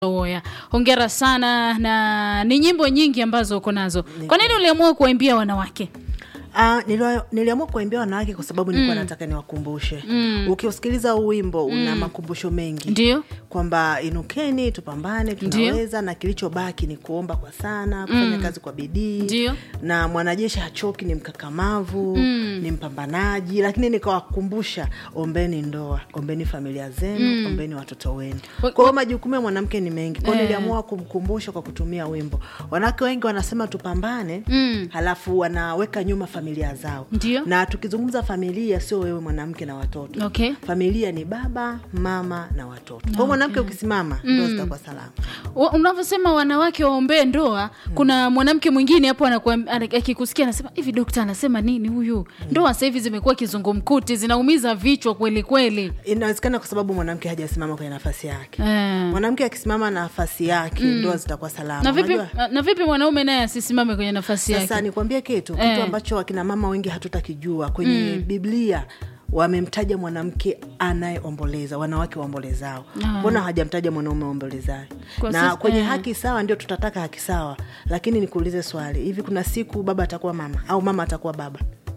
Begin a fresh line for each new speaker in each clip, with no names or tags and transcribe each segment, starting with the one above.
Oya, hongera sana na ni nyimbo nyingi ambazo uko nazo. Kwa nini uliamua kuwaimbia wanawake?
Ah, niliwa- niliamua kuwaimbia wanawake kwa sababu nilikuwa nataka niwakumbushe. Ukiusikiliza huu wimbo una makumbusho mengi
Ndio?
kwamba inukeni, tupambane, tunaweza na kilichobaki ni kuomba kwa sana, kufanya kazi kwa bidii.
Ndio.
Na mwanajeshi hachoki, ni mkakamavu, ni mpambanaji, lakini nikawakumbusha, ombeni ndoa, ombeni familia zenu, ombeni watoto wenu.
Wa-
Kwa hiyo majukumu ya mwanamke ni mengi. Kwa hiyo
Eh.
niliamua kumkumbusha kwa kutumia wimbo. Wanawake wengi wanasema tupambane,
Mm.
halafu wanaweka nyuma familia zao.
Ndio.
Na tukizungumza familia, sio wewe mwanamke na watoto.
Okay.
Familia ni baba, mama na watoto. Kwa hiyo mwanamke ukisimama, ndio zitakuwa salama.
Wa- Unavyosema wanawake waombee ndoa, kuna mwanamke mwingine hapo anakuam- ana- akikusikia anasema hivi, dokta anasema nini huyu? Ndoa sasa hivi zimekuwa kizungumkuti, zinaumiza vichwa kweli kweli.
Inawezekana kwa sababu mwanamke hajasimama kwenye nafasi yake.
Eh.
Mwanamke akisimama nafasi yake, ndoa zitakuwa salama.
Na vipi,
Unajua?
na vipi mwanaume naye asisimame kwenye nafasi
Sasa
yake?
nikwambie kitu
Eh.
kitu ambacho akina mama wengi hatutakijua kwenye Biblia wamemtaja mwanamke anayeomboleza, wanawake waombolezao. Mbona hawajamtaja mwanaume waombolezayo?
Kwa
Na
sisi-
kwenye
eh.
haki sawa ndio tutataka haki sawa, lakini nikuulize swali, hivi kuna siku baba atakuwa mama au mama atakuwa baba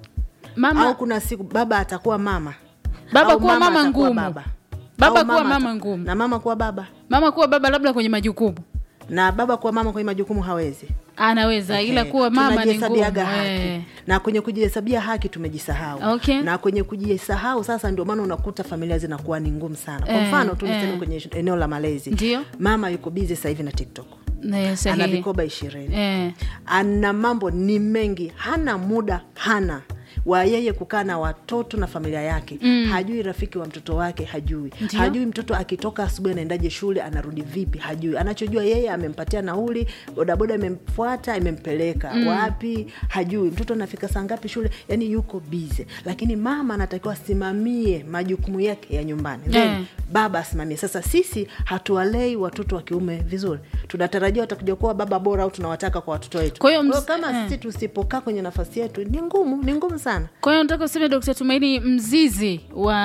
Mama
au kuna siku baba atakuwa mama
Baba
au
kuwa mama
atakuwa
ngumu.
baba.
Baba
Au
kuwa mama
ata-
ngumu.
na mama kuwa baba
mama kuwa baba labda kwenye majukumu
na baba kuwa mama kwenye majukumu hawezi
anaweza, ila
Okay.
kuwa mama ni ngumu.
Tunajihesabiaga haki
Eh.
na kwenye kujihesabia haki tumejisahau
Okay.
na kwenye kujisahau sasa ndio maana unakuta familia zinakuwa ni ngumu sana kwa
Eh,
mfano tu
eh.
niseme kwenye eneo la malezi
Ndio.
mama yuko bizi sasa hivi na tiktok
Ne,
ana
sahihi.
vikoba ishirini
Eh.
ana mambo ni mengi hana muda hana wa yeye kukaa na watoto na familia yake mm. hajui rafiki wa mtoto wake hajui
Ndio.
hajui mtoto akitoka asubuhi anaendaje shule anarudi vipi hajui anachojua yeye amempatia nauli bodaboda imemfuata imempeleka mm. wapi hajui mtoto anafika saa ngapi shule yani yuko bize lakini mama anatakiwa asimamie majukumu yake ya nyumbani then
Eh.
baba asimamie sasa sisi hatuwalei watoto wa kiume vizuri tunatarajia watakuja kuwa baba bora au tunawataka kwa watoto wetu
Kwa hiyo ms-
kama
eh.
sisi tusipokaa kwenye nafasi yetu ni ngumu ni ngumu sana
Kwa hiyo nataka useme Dkt. Tumaini, mzizi wa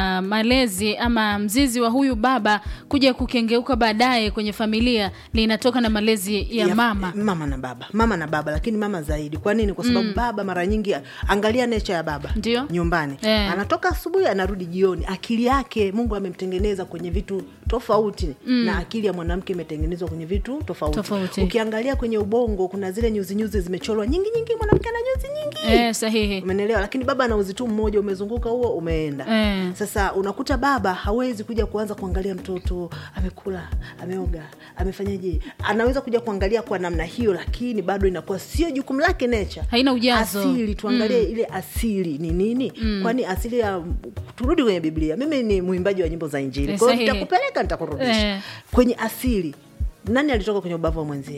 malezi ama mzizi wa huyu baba kuja kukengeuka baadaye kwenye familia linatoka na malezi ya, mama.
mama na baba mama na baba lakini mama zaidi kwa nini kwa sababu baba mara nyingi angalia nature ya baba
Ndio.
nyumbani
Eh.
anatoka asubuhi anarudi jioni akili yake mungu amemtengeneza kwenye vitu tofauti na akili ya mwanamke imetengenezwa kwenye vitu tofauti.
Tofauti.
ukiangalia kwenye ubongo kuna zile nyuzi nyuzi zimechorwa nyingi nyingi mwanamke ana nyuzi nyingi
Eh, sahihi.
umenelewa lakini baba ana uzi tu mmoja umezunguka huo umeenda
Eh.
sasa unakuta baba hawezi kuja kuanza kuangalia mtoto amekula ameoga amefanyaje anaweza kuja kuangalia kwa namna hiyo lakini bado inakuwa sio jukumu lake nature
Haina ujazo.
asili tuangalie ile asili ni nini kwani asili ya turudi kwenye biblia mimi ni mwimbaji wa nyimbo za injili
Eh,
kwa hiyo
sahihi.
nitakupeleka nitakurudisha
Eh.
kwenye asili nani alitoka kwenye ubavu wa mwenzie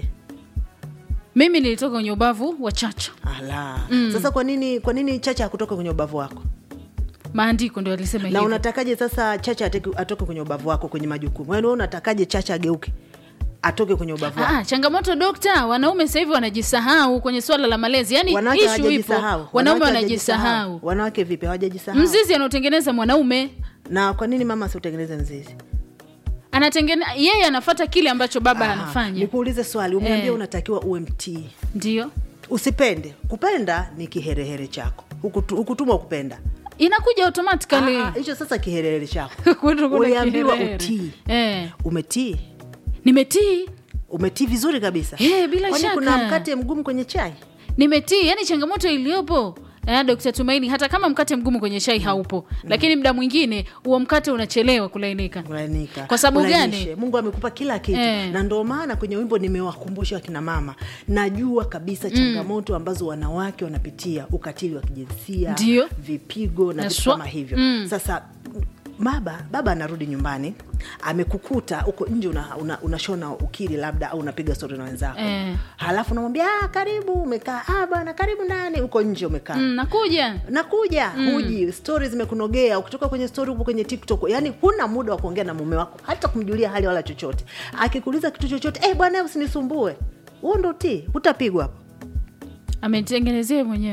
Mimi nilitoka kwenye ubavu wa chacha,
ala sasa kwa nini kwa nini chacha hakutoka kwenye ubavu wako
maandiko ndio alisema
na
hivyo.
unatakaje sasa chacha ateke- atoke kwenye ubavu wako kwenye majukumu yaani wewe unatakaje chacha ageuke atoke kwenye ubavu wako
Ah, changamoto dokta, wanaume sasa hivi wanajisahau kwenye swala la malezi, yaani
wanawake
ishu ipo,
hawajajisahau
wanaume
Wanawake
wanajisahau.
wanawake vipi hawajajisahau
Mzizi anaotengeneza mwanaume
na kwa nini mama asiutengeneze mzizi
anatengene yeye anafata kile ambacho baba
Aha,
anafanya,
nikuulize swali umeambia
Eh.
unatakiwa uwe mtii
ndio
usipende kupenda ni kiherehere chako Hukutu- hukutumwa kupenda
inakuja automatically.
Ah, ah, hicho sasa kiherehere chako
Kwetu kuna
uliambiwa
kiherehere.
utii
Eh,
umetii
nimetii
umetii vizuri kabisa
Eh, bila
kwani
shaka.
kuna mkate mgumu kwenye chai
nimetii yani changamoto iliyopo eh, Dkt. Tumaini, hata kama mkate mgumu kwenye chai haupo, lakini muda mwingine huo mkate unachelewa kulainika.
kulainika
Kwa sababu
Kulainishe.
gani?
mungu amekupa kila kitu
Eh.
na ndio maana kwenye wimbo nimewakumbusha wakina mama najua kabisa changamoto ambazo wanawake wanapitia ukatili wa kijinsia
Ndio.
vipigo na vitu
Haswa.
kama hivyo
Mm.
sasa baba baba anarudi nyumbani amekukuta huko nje unashona una, unashona ukili labda au unapiga stori na wenzako
Eh.
halafu namwambia ah, karibu umekaa ah, bwana karibu ndani huko nje umekaa
Mm, nakuja
nakuja huji stori zimekunogea ukitoka kwenye stori huko kwenye tiktok yani huna muda wa kuongea na mume wako hata kumjulia hali wala chochote akikuuliza kitu chochote eh bwana usinisumbue huo ndo ti utapigwa hapo
ametengenezea mwenyewe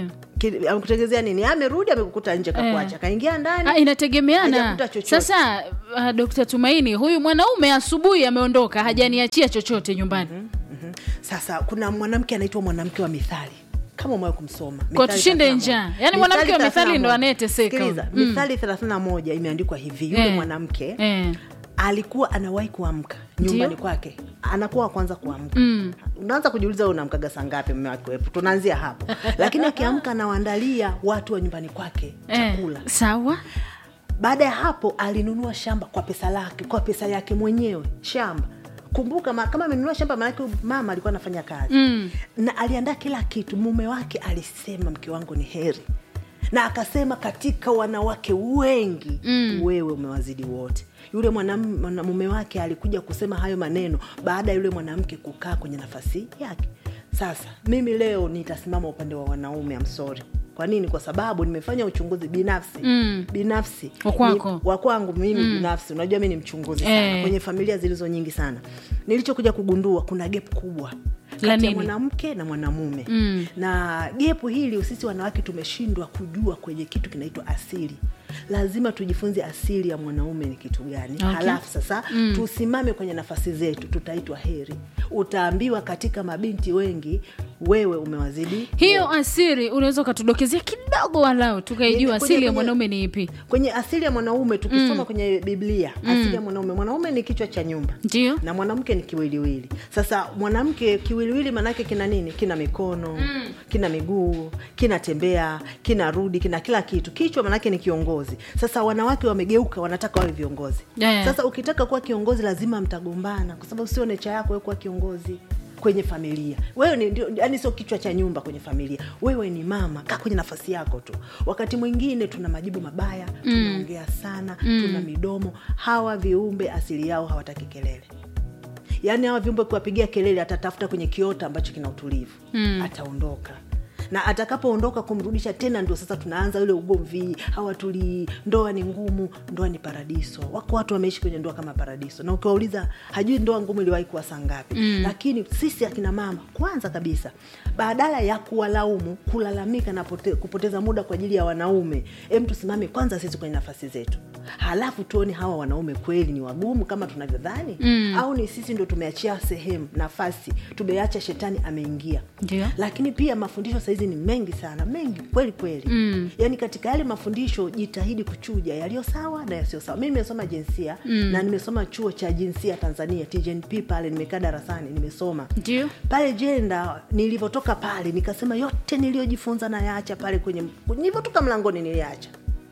Ki- amekutegezea nini amerudi amekukuta nje kakuacha kaingia ndani
Ah, inategemeana
hajakuta chochote.
sasa uh, dkt tumaini huyu mwanaume asubuhi ameondoka hajaniachia chochote nyumbani
Mhm. sasa kuna mwanamke anaitwa mwanamke wa mithali kama umewahi kumsoma
Kwa
Mithali
tushinde
31.
njaa. Yaani mwanamke wa mithali
31.
ndo anayeteseka
Sikiliza,
huyu. Mm.
mithali 31 imeandikwa hivi yule
Eh.
mwanamke
eh.
alikuwa anawahi kuamka nyumbani
Ndio.
kwake anakuwa wa kwanza kuamka
Mm.
unaanza kujiuliza wewe unamkaga saa ngapi mume wake wepo tunaanzia hapo lakini akiamka anawaandalia watu wa nyumbani kwake chakula
Eh. sawa
baada ya hapo alinunua shamba kwa pesa lake kwa pesa yake mwenyewe shamba kumbuka ma, kama amenunua shamba maanake huyu mama alikuwa anafanya kazi
Mm.
na aliandaa kila kitu mume wake alisema mke wangu ni heri na akasema katika wanawake wengi mm. wewe umewazidi wote yule mwanam- mwanamume wake alikuja kusema hayo maneno baada ya yule mwanamke kukaa kwenye nafasi yake sasa mimi leo nitasimama upande wa wanaume amsori kwa nini kwa sababu nimefanya uchunguzi binafsi
Mm.
binafsi
Wa kwako.
Ni- wa kwangu mimi binafsi unajua mi ni mchunguzi sana
Eh.
kwenye familia zilizo nyingi sana nilichokuja kugundua kuna gap kubwa
La
kati ya
nini?
mwanamke na mwanamume
Mm.
na gepu hili sisi wanawake tumeshindwa kujua kwenye kitu kinaitwa asili lazima tujifunze asili ya mwanaume ni kitu gani
Okay.
halafu sasa mm. tusimame kwenye nafasi zetu tutaitwa heri utaambiwa katika mabinti wengi wewe umewazidi
hiyo asiri unaweza ukatudokezea kidogo walau tukaijua
Kwenye-
asili ya
kwenye-
mwanaume ni ipi
kwenye asili ya mwanaume tukisoma kwenye biblia asili ya mwanaume mwanaume ni kichwa cha nyumba
ndio
na mwanamke ni kiwiliwili sasa mwanamke kiwiliwili maanake kina nini kina mikono mm. kina miguu kinatembea kinarudi kina kila kitu kichwa maanake ni kiongozi sasa wanawake wamegeuka wanataka wawe viongozi
Yeah.
sasa ukitaka kuwa kiongozi lazima mtagombana kwa sababu sio necha yako wewe kuwa kiongozi kwenye familia wewe ni ndio yani sio kichwa cha nyumba kwenye familia wewe ni mama kaa kwenye nafasi yako tu wakati mwingine tuna majibu mabaya tunaongea sana tuna midomo hawa viumbe asili yao hawataki kelele yaani hawa viumbe kuwapigia kelele atatafuta kwenye kiota ambacho kina utulivu mm. ataondoka na atakapoondoka kumrudisha tena ndio sasa tunaanza ule ugomvi hawatulii ndoa ni ngumu ndoa ni paradiso wako watu wameishi kwenye ndoa kama paradiso na ukiwauliza hajui ndoa ngumu iliwahi kuwa saa ngapi mm. lakini sisi akina mama kwanza kabisa badala ya kuwalaumu kulalamika na pote, kupoteza muda kwa ajili ya wanaume em tusimame kwanza sisi kwenye nafasi zetu halafu tuone hawa wanaume kweli ni wagumu kama tunavyodhani mm. au ni sisi ndo tumeachia sehemu nafasi tumeacha shetani ameingia
Ndio.
lakini pia mafundisho sahizi ni mengi sana mengi kweli kweli mm. yaani katika yale mafundisho jitahidi kuchuja yaliyo sawa na yasiyo sawa mi nimesoma jinsia mm. na nimesoma chuo cha jinsia tanzania tgnp pale nimekaa darasani nimesoma
ndio
pale jenda nilivyotoka pale nikasema yote niliyojifunza nayaacha pale kwenye nilivyotoka mlangoni niliacha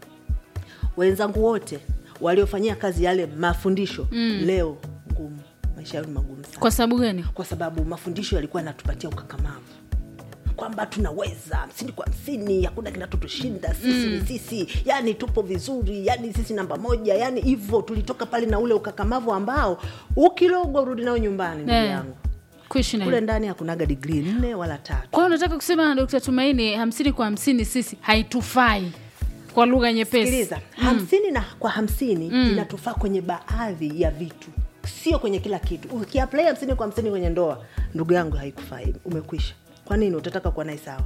wenzangu wote waliofanyia kazi yale mafundisho mm. leo ngumu maisha yao ni magumu sana
kwa sababu gani
kwa sababu mafundisho yalikuwa yanatupatia ukakamavu kwamba tunaweza hamsini kwa hamsini hakuna kinatotushinda sisi mm. ni sisi yani tupo vizuri yani sisi namba moja yani hivyo tulitoka pale na ule ukakamavu ambao ukilogwa urudi nao nyumbani ndugu
Eh,
yangu
kuishi nayo.
kule ndani hakunaga digrii nne wala tatu
kwa hiyo unataka kusema dkt tumaini hamsini kwa hamsini sisi haitufai kwa lugha nyepesi
sikiliza hamsini na kwa hamsini inatufaa kwenye baadhi ya vitu sio kwenye kila kitu ukiaplai hamsini kwa hamsini kwenye ndoa ndugu yangu haikufai umekwisha kwa nini utataka kuwa naye sawa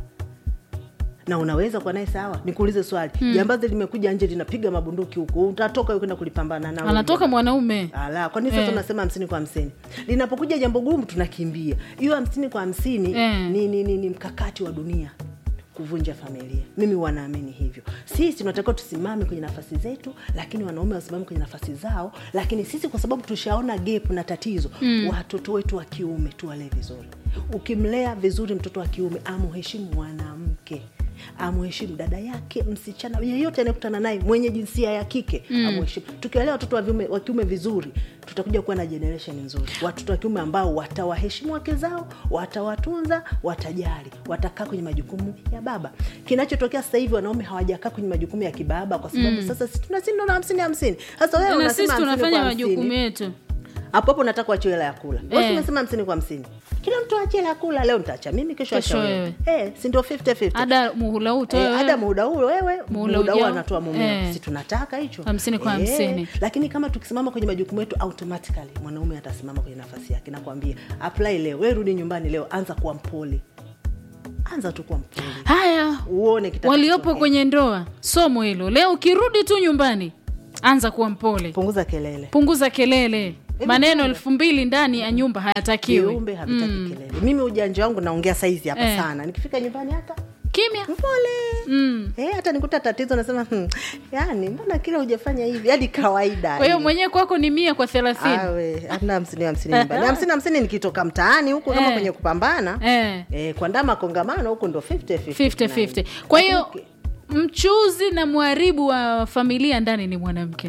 na unaweza kuwa naye sawa nikuulize swali jambazi limekuja nje linapiga mabunduki huku utatoka wewe kwenda kulipambana nao
anatoka mwanaume
ala kwani sasa
Eh.
unasema hamsini kwa hamsini linapokuja jambo gumu tunakimbia hiyo hamsini kwa hamsini
Eh.
ni, ni, ni, ni mkakati wa dunia kuvunja familia mimi wanaamini hivyo sisi tunatakiwa tusimame kwenye nafasi zetu lakini wanaume wasimame kwenye nafasi zao lakini sisi kwa sababu tushaona gap na tatizo mm. watoto wetu wa kiume tuwalee vizuri ukimlea vizuri mtoto wa kiume amuheshimu mwanamke amuheshimu dada yake msichana yeyote anayekutana naye mwenye jinsia ya kike mm. amuheshimu tukiwalea watoto wa viume- wa kiume vizuri tutakuja kuwa na generation nzuri watoto wa kiume ambao watawaheshimu wake zao watawatunza watajali watakaa kwenye majukumu ya baba kinachotokea sasa hivi wanaume hawajakaa kwenye majukumu ya kibaba kwa sababu mm. sasa si tunasindwa na hamsini hamsini sasa wewe
na sisi
unasema hamsini
tunafanya
kwa
majukumu
hamsini
yetu
hapo hapo nataka uachie hela ya kula
Eh.
eh. umesema hamsini kwa hamsini kila mtu achie hela ya kula leo nitaacha mimi kesho
Kesho
acha wewe eh, si ndio 50 50
ada muhula huu
Eh,
toa
ada muda huo wewe
Muhula
muda huo
ujao.
anatoa mumeo
Eh.
si tunataka hicho
Hamsini kwa hamsini.
lakini kama tukisimama kwenye majukumu yetu automatically mwanaume atasimama kwenye nafasi yake nakwambia apply leo wewe rudi nyumbani leo anza kuwa mpole anza tu kwa mpole
haya
uone kitakacho-
waliopo kwenye ndoa somo hilo leo ukirudi tu nyumbani anza kuwa mpole
punguza kelele
punguza kelele maneno elfu mbili ndani ya nyumba hayatakiwi
viumbe havitaki kelele mimi ujanja wangu naongea saizi hapa
Eh.
sana nikifika nyumbani hata
kimya
mpole
mm.
Eh, hata nikuta tatizo nasema hmm, yani mbona kila hujafanya hivi hadi kawaida
kwa hiyo
yani.
mwenyewe kwako ni mia kwa thelathini
Awe, hamna hamsini hamsini nyumbani hamsini hamsini nikitoka mtaani huku kama
Eh.
kwenye kupambana
eh.
eh, kuandaa makongamano huku ndo 50, 50,
50-50. kwa hiyo
Lakini
mchuzi na mharibu wa familia ndani ni mwanamke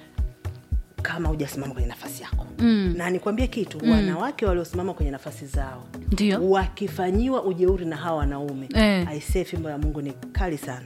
kama hujasimama kwenye nafasi yako
Mm.
na nikwambie kitu mm. wanawake waliosimama kwenye nafasi zao
ndio
wakifanyiwa ujeuri na hawa wanaume
Eh.
aisee fimbo ya mungu ni kali sana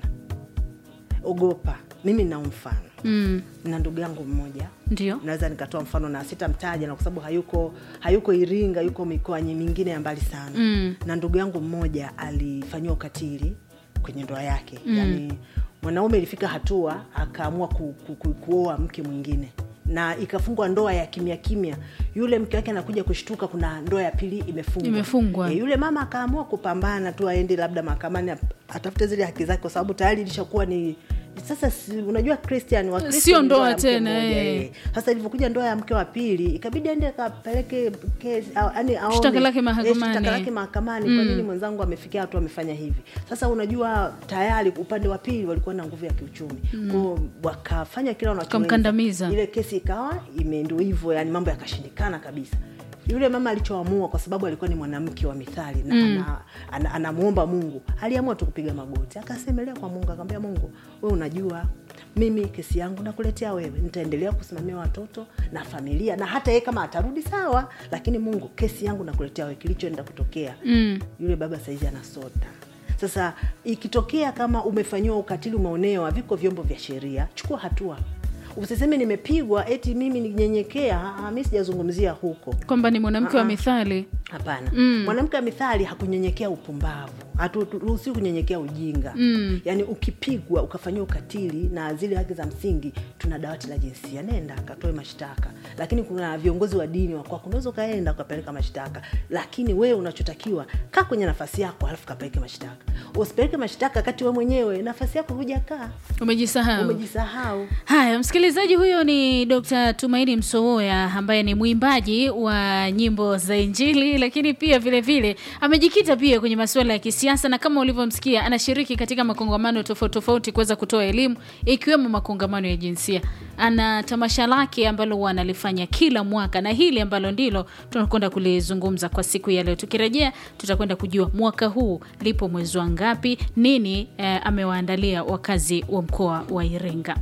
ogopa mimi na mfano
mm.
na ndugu yangu mmoja
ndio
naweza nikatoa mfano na sitamtaja na kwa sababu hayuko hayuko iringa yuko mikoa nyi- mingine ya mbali sana
Mm.
na ndugu yangu mmoja alifanyiwa ukatili kwenye ndoa yake mm. yaani mwanaume ilifika hatua akaamua ku, ku, ku, kuoa mke mwingine na ikafungwa ndoa ya kimya kimya yule mke wake anakuja kushtuka kuna ndoa ya pili imefungwa
Imefungwa.
e, yule mama akaamua kupambana tu aende labda mahakamani ap- atafute zile haki zake kwa sababu tayari ilishakuwa ni sasa si, unajua christian wa Kristo
Sio
ni
ndoa
ya mke
tena,
mmoja,
eh.
eh. sasa ilivyokuja ndoa ya mke wa pili ikabidi aende akapeleke kesi au- yaani aone-
Shtaka lake
eh,
mahakamani.
shtaka lake mahakamani kwa nini mwenzangu amefikia hatua amefanya hivi sasa unajua tayari upande wa pili walikuwa na nguvu ya kiuchumi kwao wakafanya kila wanachoweza.
Wakamkandamiza.
ile kesi ikawa imendo hivyo yani mambo yakashindikana kabisa yule mama alichoamua kwa sababu alikuwa ni mwanamke wa mithali na mm. anamwomba ana, ana anamwomba mungu aliamua tu kupiga magoti akasemelea kwa mungu akamwambia mungu we unajua mimi kesi yangu nakuletea wewe nitaendelea kusimamia watoto na familia na hata yeye kama atarudi sawa lakini mungu kesi yangu nakuletea wewe kilichoenda kutokea
mm.
yule baba saizi anasota sasa ikitokea kama umefanyiwa ukatili umeonewa viko vyombo vya sheria chukua hatua usiseme nimepigwa eti mimi ninyenyekea Ah, mi sijazungumzia huko
kwamba ni mwanamke wa
Ah, ah.
mithali
hapana
Mm.
mwanamke wa mithali hakunyenyekea upumbavu haturuhusiwi kunyenyekea ujinga
Mm.
yaani ukipigwa ukafanyiwa ukatili na zile haki za msingi tuna dawati la jinsia nenda akatoe mashtaka lakini kuna viongozi wa dini wakwako unaweza ukaenda ukapeleka mashtaka lakini wewe unachotakiwa kaa kwenye nafasi yako alafu kapeleke mashtaka usipeleke mashtaka kati we mwenyewe nafasi yako hujakaa
umejisahau
umejisahau
haya msikilizaji huyo ni dr tumaini msowoya ambaye ni mwimbaji wa nyimbo za injili lakini pia vile vile amejikita pia kwenye masuala ya kisiasa na kama ulivyomsikia anashiriki katika makongamano tofauti tofauti kuweza kutoa elimu ikiwemo makongamano ya jinsia ana tamasha lake ambalo huwa analifanya kila mwaka na hili ambalo ndilo tunakwenda kulizungumza kwa siku ya leo tukirejea tutakwenda kujua mwaka huu lipo mwezi wa ngapi nini eh, amewaandalia wakazi wa mkoa wa iringa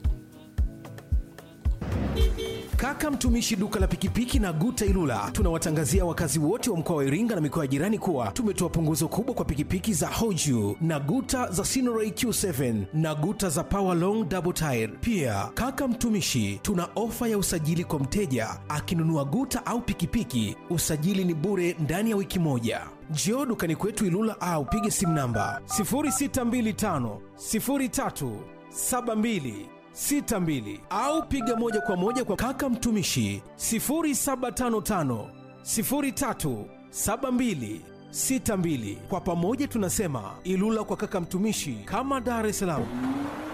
Kaka mtumishi duka la pikipiki na Guta Ilula, tunawatangazia wakazi wote wa mkoa wa Iringa na mikoa ya jirani kuwa tumetoa punguzo kubwa kwa pikipiki za Hoju na Guta za Sinoray Q7 na Guta za Power Long Double Tire. Pia kaka mtumishi, tuna ofa ya usajili kwa mteja akinunua Guta au pikipiki, usajili ni bure ndani ya wiki moja. Njoo dukani kwetu Ilula au pige simu namba 0625 03 72 62 au piga moja kwa moja kwa kaka mtumishi 0755 03 72 62. Kwa pamoja tunasema Ilula kwa kaka mtumishi, kama Dar es Salaam.